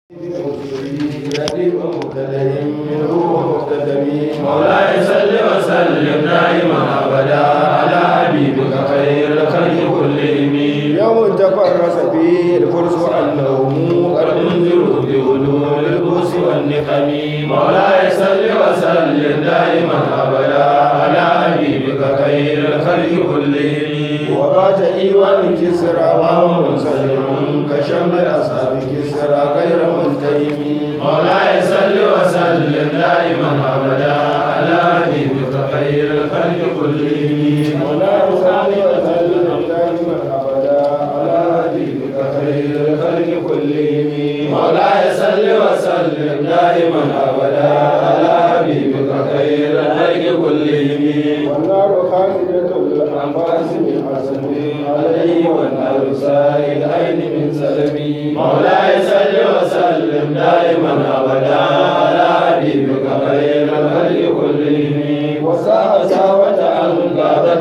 مولاي صل وسلم دائما ابدا على حبيبك خير الخلق كلهم يوم تفرس فيه الفرس والنوم قد انذروا بغلول البؤس والنقم مولاي صل وسلم دائما ابدا على حبيبك خير الخلق كلهم وبات إيوان كسرى وهو منسلم كشمل أصحاب كسرى غير منتهم مولاي صل وسلم دائما ابدا على حبيبك خير الخلق كلهم ولا يصلي وسلم دائما أبدا على حبيبك خير الخلق كلهم مولاي صل وسلم دائما ابدا على حبيبك خير الخلق كلهم والنار خالدة الأنفاس من حسن عليه والنار سائل عين من سلمي مولاي صل وسلم دائما ابدا على حبيبك خير الخلق كلهم وساء ساوة ان غابت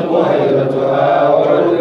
بحيرتها ورد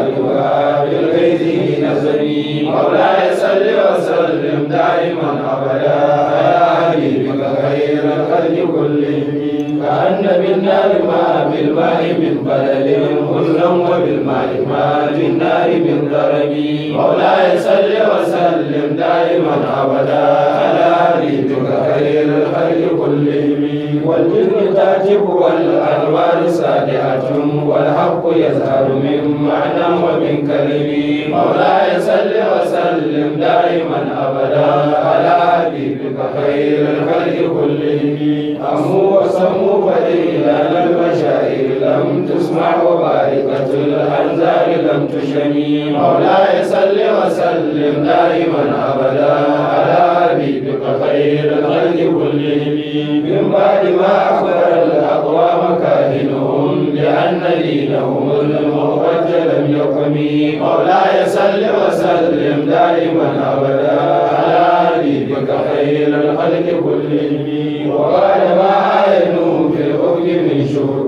والدها بالغيث نزلي مولاي صل وسلم دائما ابدا على حبيبك خير الخلق كلهم كأن بالنار ما بالماء من بلل هزلا وبالماء ما بالنار من ضرب مولاي صل وسلم دائما ابدا على حبيبك خير الخلق كلهم والجن تاتب والانوار سادئه والحق يزهر من معنى ومن كلم مولاي صل وسلم دائما ابدا على حبيبك خير الخلق كلهم أمو وسمو فإلى المشاعر لم تسمع وباركة الأنزال لم تشمي مولاي صل وسلم دائما أبدا على حبيبك خير الخلق كلهم من بعد ما أخبر الأقوام كاهنهم بأن دينهم المخرج لم يقم مولاي صل وسلم دائما أبدا على حبيبك خير الخلق كلهم وقال ما عينوا في الأرض من شرب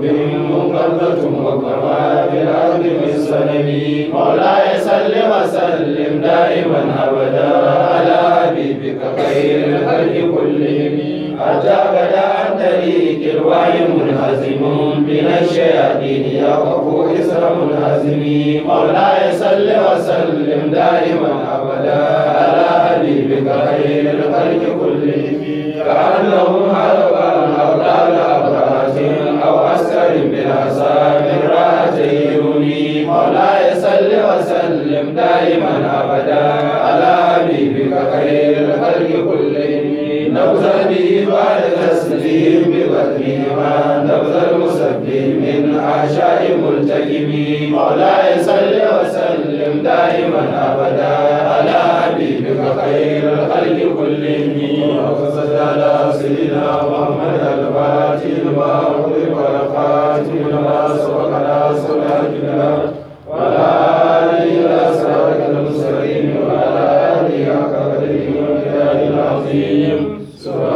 منقذة وكما في الأرض من سنم مولاي صل وسلم دائما أبدا على حبيبك خير الخلق كلهم حتى بدا عن طريق الوعي منهزم من الشياطين يقف إسر منهزم مولاي صل وسلم دائما أبدا على حبيبك خير الخلق كلهم كأنهم هربا أو طال أبرات أو عسكر بالحصى من راحتي يوني مولاي صل وسلم دائما أبدا على حبيبك خير الخلق كلهم نبذل به بعد تسليم بقدرهما نبذ المسبح من عشاء ملتكم مولاي صل وسلم دائما أبدا على حبيبك خير الخلق كلهم وقصد على سيدنا محمد الفاتح لما أغلق والخاتم لما سبق ناصر الحق وعلى آله إلى صراطك المستقيم وعلى آله حق قدره ومقداره العظيم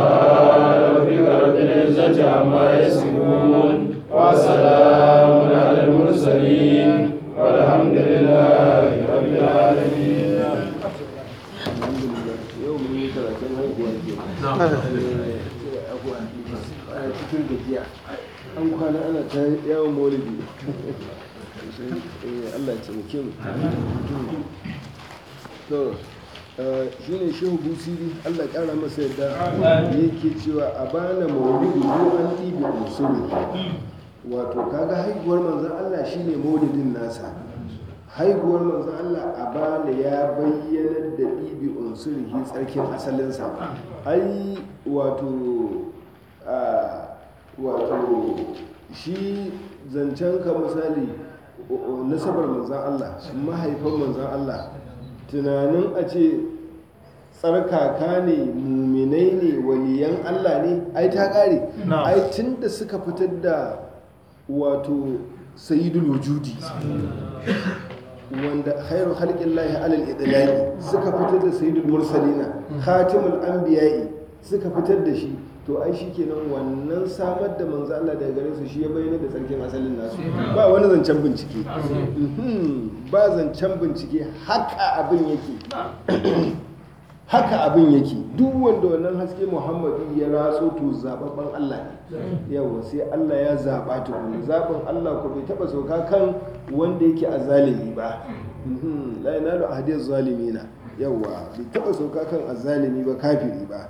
سبحان ربك رب العزة عما يصفون وسلام على المرسلين والحمد لله رب العالمين yau mun yi karatun haihuwa ke a cikin gajiya an kwana ana ta yawon maulidi Allah ya taimake mu to shi ne shehu busiri Allah ya kara masa yadda yake cewa a bana maulidi ko an ɗibi usuri wato kaga haihuwar manzon Allah shine maulidin nasa haihuwar manzon Allah a bana ya bayyana da ɗibi unsurihi tsarkin asalinsa ai wato wato shi zancen ka misali nasabar manzan Allah mahaifan manzan Allah tunanin a ce tsarkaka ne muminai ne waliyan Allah ne ai ta ƙare ai tun da suka fitar da wato sayidul wujudi wanda khairu halƙin lahi alal idlaqi suka fitar da sayyidul mursalina khatimul anbiya'i suka fitar da shi to ai shikenan wannan samar da manzo Allah daga gare su shi ya bayyana da tsarkin asalin nasu ba wani zancen bincike ba zancen bincike haka abin yake haka abin yake duk wanda wannan haske muhammadu ya ratso to zababban Allah ne yawa sai Allah ya zaba ta kuma zaɓin Allah ko bai taɓa sauka kan wanda yake a zalimi ba Mhm, la yanalu ahadiyar zalimina yawa bai taɓa sauka kan azzalimi ba kafiri ba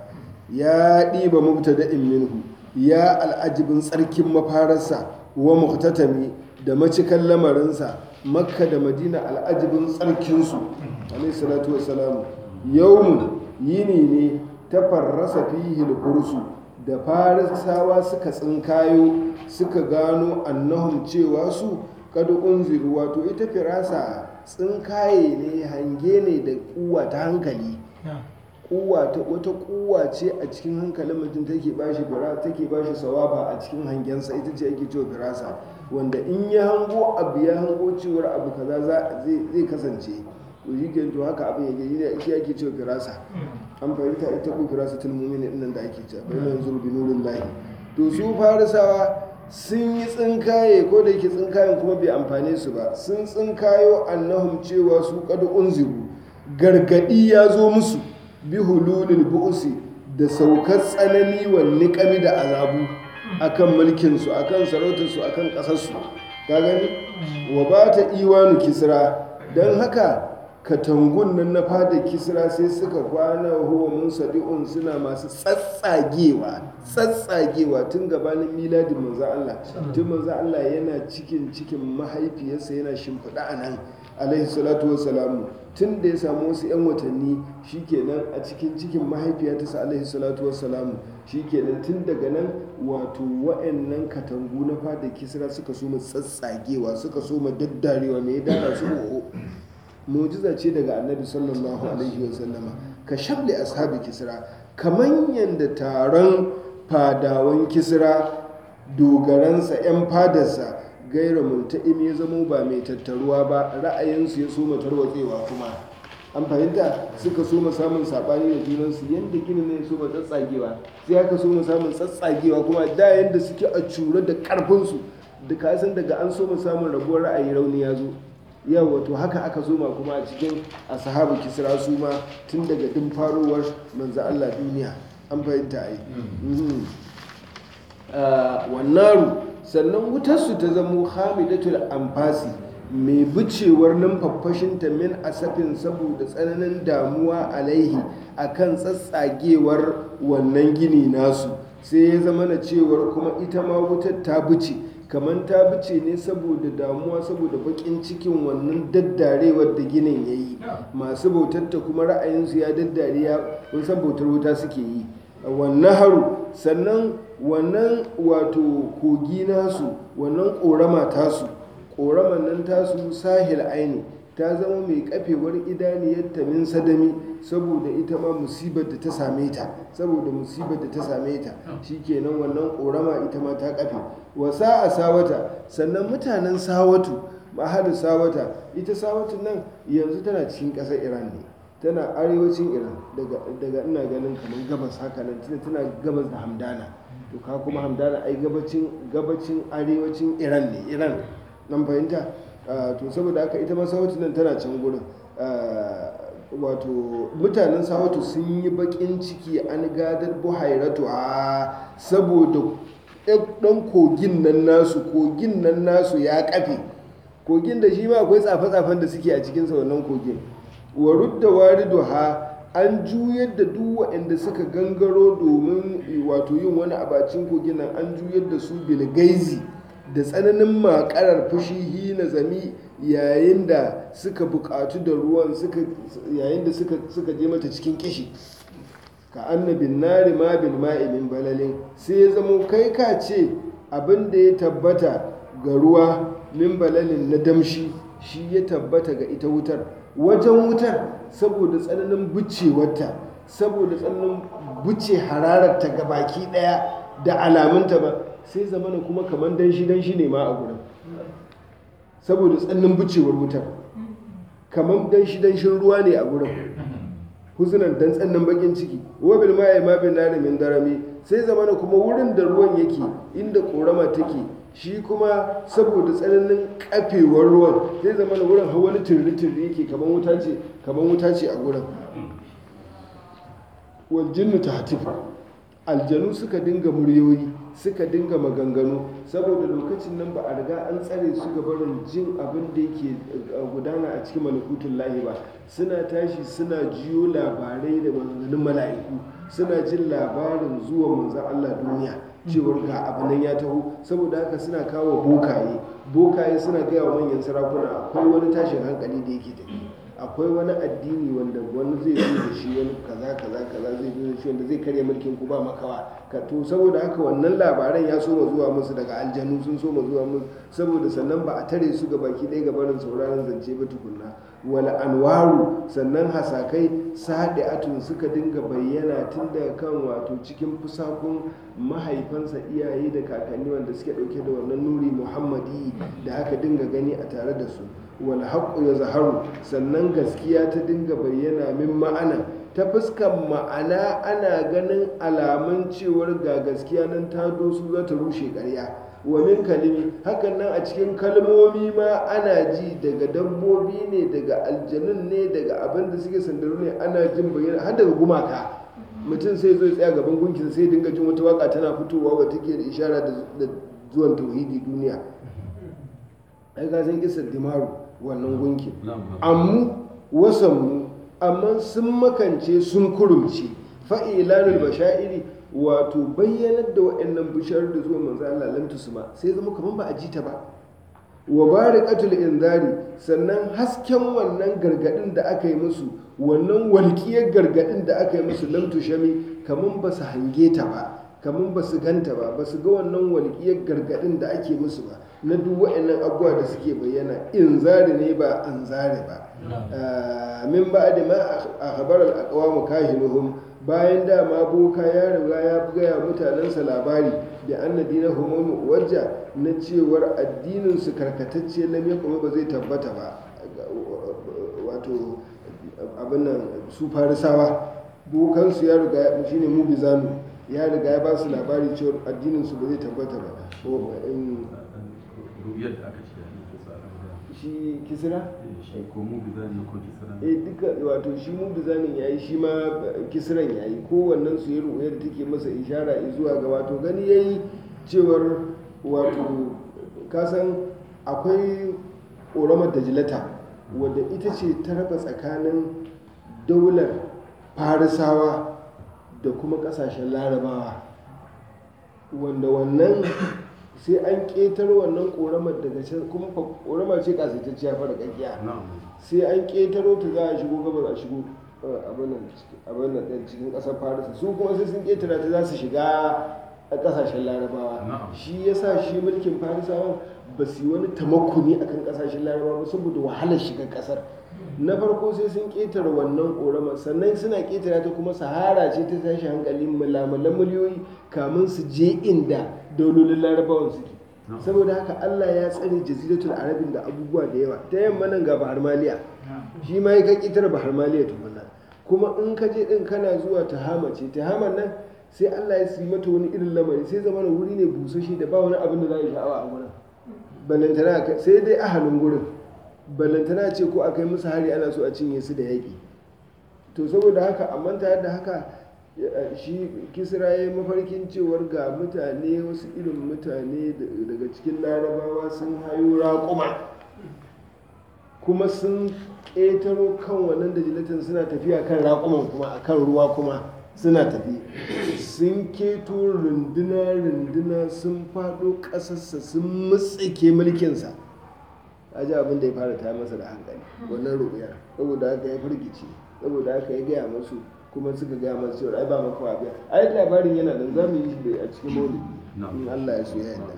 ya ɗiba mubtada'in minhu ya al'ajibin tsarkin mafararsa wa muhtatami da macikan lamarinsa makka da madina al'ajibin tsarkinsu alaihi salatu wassalamu yawmun yini ne ta farrasa fihi kursu da farisawa suka tsinkayo suka gano annahum cewa su kada unziru wato ita firasa tsinkaye ne hange ne da kuwa ta hankali kuwa ta wata kuwa ce a cikin hankalin mutum take bashi bira take bashi sawaba a cikin hangensa ita ce ake cewa firasa wanda in ya hango abu ya hango cewar abu kaza za- zai zai kasance to shi ke to haka abin yake ne shi ake cewa firasa an fahimta ita ko firasa tul mu'mini din nan da ake cewa bayan yanzu bi nurin lahi to su farisawa sun yi tsinkaye ko da yake tsinkayen kuma bai amfane su ba sun tsinkayo annahum cewa su kad unziru gargadi ya zo musu bi hululil bu'si da saukar tsanani wa niƙami da azabu akan mulkinsu akan sarautarsu akan ƙasarsu ka gani wa ba ta iwanu kisra don haka katangun nan na fada kisra sai suka kwana huwa mun sadi'un suna masu tsatsagewa tsatsagewa tun gabanin miladin manzo Allah tun manzo Allah yana cikin cikin mahaifiyarsa yana shimfiɗa a nan alaihi salatu wassalamu tun da ya samu wasu 'yan watanni shikenan a cikin cikin mahaifiyarsa alaihi salatu wassalamu shikenan tun daga nan wato wa'annan katangu na fada kisra suka so tsatsagewa suka so daddarewa mai dara su oho mujiza ce daga annabi sallallahu alaihi wasallama ka shabli ashabi kisra kaman yadda taron fadawan kisra dogaransa 'yan fadarsa gaira multa'im ya zamo ba mai tattaruwa ba ra'ayinsu ya soma tarwatsewa kuma an fahimta suka soma samun saɓani da junansu yadda gini ne ya soma tsatsagewa sai aka soma samun tsatsagewa kuma da yadda suke a cure da ƙarfinsu da kasan daga an soma samun rabuwar ra'ayi rauni ya zo yau wato haka aka soma kuma a cikin ashabu kisra su ma tun daga din farowar manzo Allah duniya an fahimta ai Mhm. Ah, wannaru sannan wutarsu ta zamo hamidatul amfasi mai bicewar numfafashinta min asafin saboda tsananin damuwa alaihi akan tsatsagewar wannan gini nasu sai ya zama na cewar kuma ita ma wutar ta bice kamar ta bice ne saboda damuwa saboda bakin cikin wannan daddarewar da ginin ya yi masu bautar ta kuma ra'ayinsu ya daddare ya kun san bautar wuta suke yi wannan haru sannan wannan wato kogi nasu wannan ƙorama tasu ƙoraman nan tasu sahil aini ta zama mai kafewar idaniyarta min sadami saboda ita ma musibar da ta same ta saboda musibar da ta same ta shikenan wannan ƙorama ita ma ta kafe wasa a sawata sannan mutanen sawatu mahadu sawata ita sawatu nan yanzu tana cikin ƙasar iran ne tana arewacin iran daga daga ina ganin kamar gabas haka nan tana tana gabas da hamdana to ka kuma hamdana ai gabacin gabacin arewacin iran ne iran nan fahimta Ah, to saboda haka ita ma sawatu nan tana can gurin Ah, wato mutanen sawatu sun yi bakin ciki an gadar buhairatu a saboda ɗan kogin nan nasu kogin nan nasu ya kafe kogin da shi ma akwai tsafe-tsafen da suke a cikinsa wannan kogin wa rudda waridu ha an juyar da duk waɗanda suka gangaro domin wato yin wani abacin kogin nan an juyar da su bilgaizi da tsananin makarar fushi hina zami yayin da suka buƙatu da ruwan suka yayin da suka suka je mata cikin kishi ka annabin nari ma bil ma'i min balalin sai ya zamo kai ka ce abin da ya tabbata ga ruwa min balalin na damshi shi ya tabbata ga ita wutar wajen wutar saboda tsananin bucewarta saboda tsananin buce harararta ga baki daya da alamunta ba sai zamana kuma kamar danshi danshi ne ma a gurin saboda tsananin bucewar wutar kamar danshi danshin ruwa ne a gurin huzunan dan tsannan bakin ciki wabil ma ma bin nari min darami sai zamana kuma wurin da ruwan yake inda korama take shi kuma saboda tsananin kafewar ruwan sai zamana wurin har wani turri turri yake kamar wuta ce kamar wuta ce a gurin wal jinnu tahtifu aljanu suka dinga muryoyi suka dinga maganganu saboda lokacin nan ba a riga an tsare su ga barin jin abin da yake gudana a cikin malakutun lahi ba suna tashi suna jiyo labarai da maganganun mala'iku suna jin labarin zuwa manzan Allah duniya cewar ga abu nan ya taho saboda haka suna kawo bokaye bokaye suna gaya wa manyan sarakuna akwai wani tashin hankali da yake tafi akwai wani addini wanda wani zai zo da shi wani kaza kaza kaza zai zo da shi wanda zai karya mulkin ku ba makawa ka to saboda haka wannan labaran ya soma zuwa musu daga aljanu sun soma zuwa musu saboda sannan ba a tare su ga baki ɗaya ga barin sauraron zance ba tukunna wala anwaru sannan hasakai sadi'atun suka dinga bayyana tun daga kan wato cikin fusakun mahaifansa iyaye da kakanni wanda suke ɗauke da wannan nuri muhammadi da aka dinga gani a tare da su wal haqqu ya zaharu sannan gaskiya ta dinga bayyana min ma'ana ta fuskan ma'ana ana ganin alamun cewar ga gaskiya nan ta dosu za ta rushe ƙarya wa min kalimi hakan nan a cikin kalmomi ma ana ji daga dabbobi ne daga aljanun ne daga abin da suke sandaru ne ana jin bayyana har daga gumaka mutum sai zo ya tsaya gaban gunkin sai dinga jin wata waka tana fitowa wa take da ishara da zuwan tauhidi duniya ai ga san kisar dimaru wannan gunkin ammu wasanmu amma sun makance sun kurumce fa'ilanul bashairi wato bayyanar da waɗannan bishar da zuwa manzo Allah lam tusma sai zama kaman ba a ji ta ba wa barikatul inzari sannan hasken wannan gargadin da aka yi musu wannan walƙiyar gargadin da aka yi musu lam tushami kaman ba su hange ta ba kaman ba su ganta ba ba su ga wannan walƙiyar gargadin da ake musu ba na duk waɗannan abubuwa da suke bayyana inzari ne ba anzari ba min ba da ma a habar al'aqwamu kahinuhum bayan dama boka ya riga ya gaya mutanensa labari da annabi na homomu wajja na cewar addininsu karkatacce lam ya kuma ba zai tabbata ba wato abin nan su farisawa bokansu ya riga shi ne mu bizanu ya riga ya ba su labari cewar addininsu ba zai tabbata ba shi kisira? shi ko mu bizani ko kisira eh duka wato shi mu bizanin yayi shi ma kisiran yayi kowannen su yi ruwayar da take masa ishara zuwa ga wato gani yayi cewar wato kasan akwai ƙoramar dajilata wadda ita ce ta raba tsakanin daular farisawa da kuma ƙasashen larabawa wanda wannan sai an ƙetar wannan ƙoramar daga can kuma ƙoramar ce ƙasaitacciya fara ƙaƙiya sai an ƙetaro ta za a shigo gabar a shigo abin nan ɗin cikin ƙasar farisa su kuma sai sun ƙetara ta za su shiga a ƙasashen larabawa shi ya sa shi mulkin farisawan ba su yi wani tamakuni a kan ƙasashen larabawa ba saboda wahalar shiga ƙasar na farko sai sun ƙetare wannan ƙoramar sannan suna ƙetara ta kuma sahara ce ta tashi hankali mulamalan miliyoyi kamun su je inda daulolin larabawan suke saboda haka Allah ya tsare jaziratul arabin da abubuwa da yawa ta yamma nan ga bahar maliya shi ma ya ƙetare bahar maliya tukunna kuma in ka je din kana zuwa tahama ce tahaman nan sai Allah ya yi mata wani irin lamari sai zama wuri ne busasshe da ba wani abin da za a yi sha'awa a wurin balantana sai dai ahalin gurin balantana ce ko akai musu hari ana so a cinye su da yaƙi to saboda haka amma tare da haka shi kisra ya yi mafarkin cewar ga mutane wasu irin mutane daga cikin larabawa sun hayo raƙuma kuma sun ƙetaro kan wannan da jilatin suna tafiya kan raƙuman kuma a kan ruwa kuma suna tafi sun keto runduna-runduna sun faɗo ƙasarsa sun mutsike mulkinsa a ji abin da ya fara ta masa da hankali wannan ruɓuyar saboda haka ya firgici saboda haka ya gaya masu kuma suka gaya masu cewa ai ba maka wa biya ai labarin yana da zamu yi shi a cikin maulidi in Allah ya so ya yarda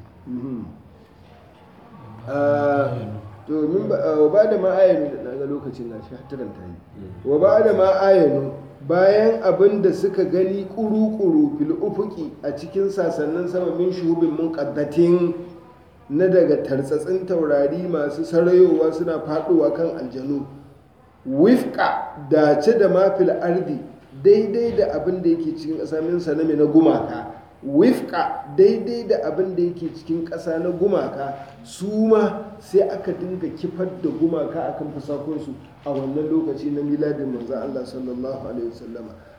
to min ba ba da ma ayanu da naga lokacin na shi taran ta yi wa ba da ma ayanu bayan abin da suka gani kuru-kuru fil ufuki a cikin sasannin sama min shuhubin munqaddatin na daga tartsatsin taurari masu sarayowa suna faduwa kan aljanu wifka dace da mafil ardi daidai da abin da yake cikin ƙasa min sanami na gumaka wifka daidai da abin da yake cikin ƙasa na gumaka su ma sai aka dinga kifar da gumaka akan fasakonsu a wannan lokaci na miladin manzan Allah sallallahu alaihi wasallama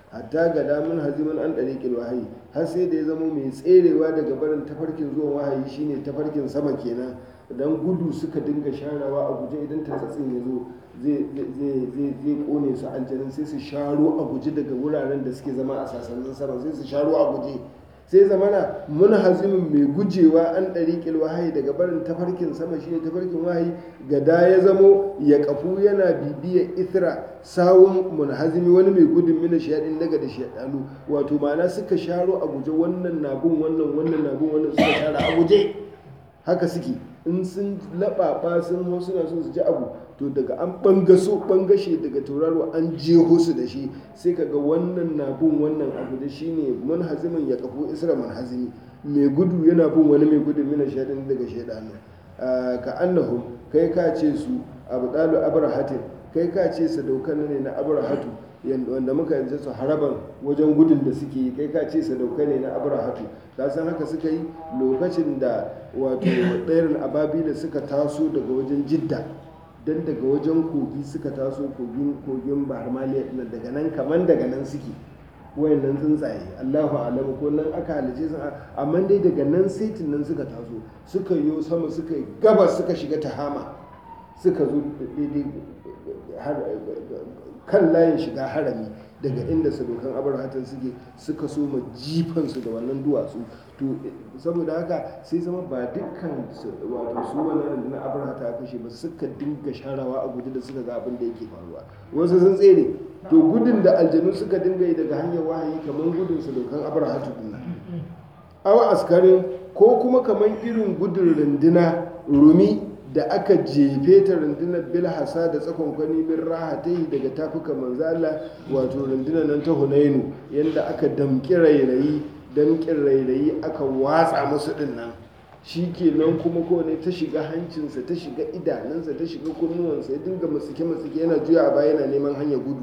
hatta ga damun haziman an ɗariƙin wahayi har sai da ya zama mai tserewa daga barin tafarkin zuwan wahayi shine tafarkin sama kenan dan gudu suka dinga sharawa a guje idan tatsatsin ya zo zai kone su aljanin sai su sharo a guje daga wuraren da suke zama a sasannin sama sai su sharo a guje sai zamana mun hazimin mai gujewa an ɗari wahayi daga barin tafarkin sama shine tafarkin wahayi gada ya zamo ya kafu yana bibiya ithra sawun munhazimi wani mai gudun mina shaɗin daga da shaɗanu wato ma'ana suka sharo a guje wannan nabun wannan wannan nabun wannan suka shara a guje haka suke in sun laɓaɓa sun hau suna so su ji abu to daga an bangaso bangashe daga tauraro an jeho su da shi sai kaga wannan na bin wannan abu da shi ne manhazimin ya kafo isra manhazimi mai gudu yana bin wani mai gudu mina shaɗin daga shaɗanu ka annahum kai ka ce su abu ɗalu abrahatin kai ka ce sadaukan ne na abrahatu wanda muka yanzu su haraban wajen gudun da suke yi kai ka ce sadauka ne na abrahatu ka san haka suka yi lokacin da wato ɗairin ababila suka taso daga wajen jidda don daga wajen kogi suka taso kogin bahar maliya daga nan kaman daga nan suke wayannan tsuntsaye allahu alamu ko nan aka halice sun amma dai daga nan saitin nan suka taso suka yi sama suka yi gabas suka shiga tahama suka zo daidai kan layin shiga harami daga inda sadokan abarhatan suke suka so ma jifansu da wannan duwatsu to saboda haka sai zama ba dukkan wato su wannan rundunar abarhata a kashe ba suka dinga sharawa a guji da suka ga abin da yake faruwa wasu sun tsere to gudun da aljanu suka dinga yi daga hanyar wahayi kamar gudun sadokan abarhatu din nan awa askarin ko kuma kamar irin gudun runduna rumi da aka jefe ta rundunar bilhassa da tsakon kwani min rahatai daga tafuka manzala wato rundunar nan ta hunainu yadda aka damƙi rairayi damƙin rairayi aka watsa musu din nan shi kenan kuma kowane ta shiga hancinsa ta shiga idanunsa ta shiga kunnuwansa ya dinga matsike matsike yana juya a baya yana neman hanyar gudu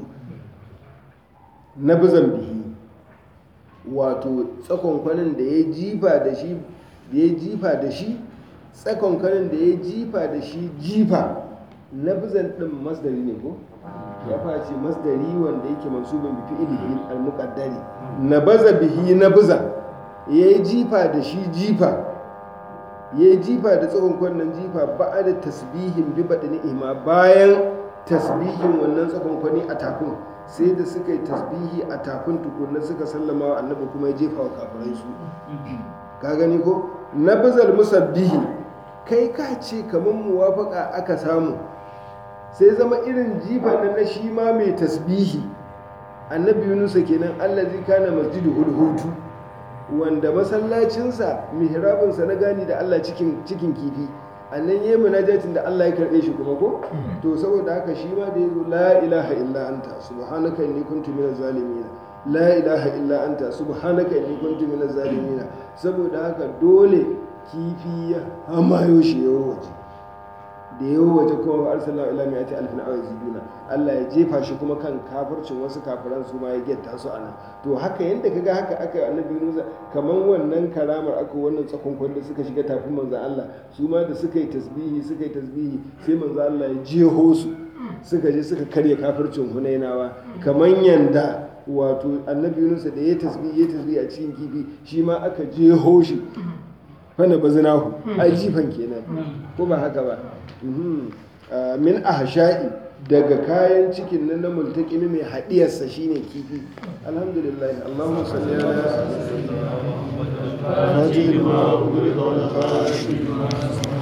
na bizan bihi wato tsakon kwanin da ya jifa da shi da ya jifa da shi tsakon kanin da ya jifa da shi jifa na bizan ɗin masdari ne ko ya face masdari wanda yake mansubin bi fi'ilihi al-muqaddari na baza bihi na biza ya yi jifa da shi jifa ya yi jifa da tsakon kwanan jifa ba da tasbihin bi baɗini ima bayan tasbihin wannan tsakon kwani a takun sai da suka yi tasbihi a takun tukunna suka sallama wa annabi kuma ya jefa wa kafirai su ka gani ko na bizal musabbihi kai ka ce kamar muwafaka aka samu sai zama irin jifan nan na shi ma mai tasbihi annabi yunusa kenan allazi kana masjidu hulhutu wanda masallacinsa mihrabinsa na gani da allah cikin cikin kifi annan yi munajatin da allah ya karɓe shi kuma ko to saboda haka shi ma da ya zo la ilaha illa anta subhanaka inni kuntu minaz zalimin la ilaha illa anta subhanaka inni kuntu minaz zalimin saboda haka dole kifi ya hamayo shi yawo waje da yawo waje kuma ba arsalna ila mai ati alfin awa ziduna Allah ya jefa shi kuma kan kafircin wasu kafiran su ma ya getta su anan to haka yadda kaga haka aka yi annabi Musa kaman wannan karamar aka wannan tsakon da suka shiga tafin manzon Allah su ma da suka yi tasbihi suka yi tasbihi sai manzon Allah ya jeho su suka je suka karya kafircin Hunainawa kaman yanda wato annabi Yunus da ya tasbihi ya tasbihi a cikin kifi shi ma aka jeho shi fana bazinahu ai jifan kenan ko ba haka ba min ahsha'i daga kayan cikin nan na multaqimi mai hadiyarsa shine kifi alhamdulillah allahumma salli ala sayyidina muhammad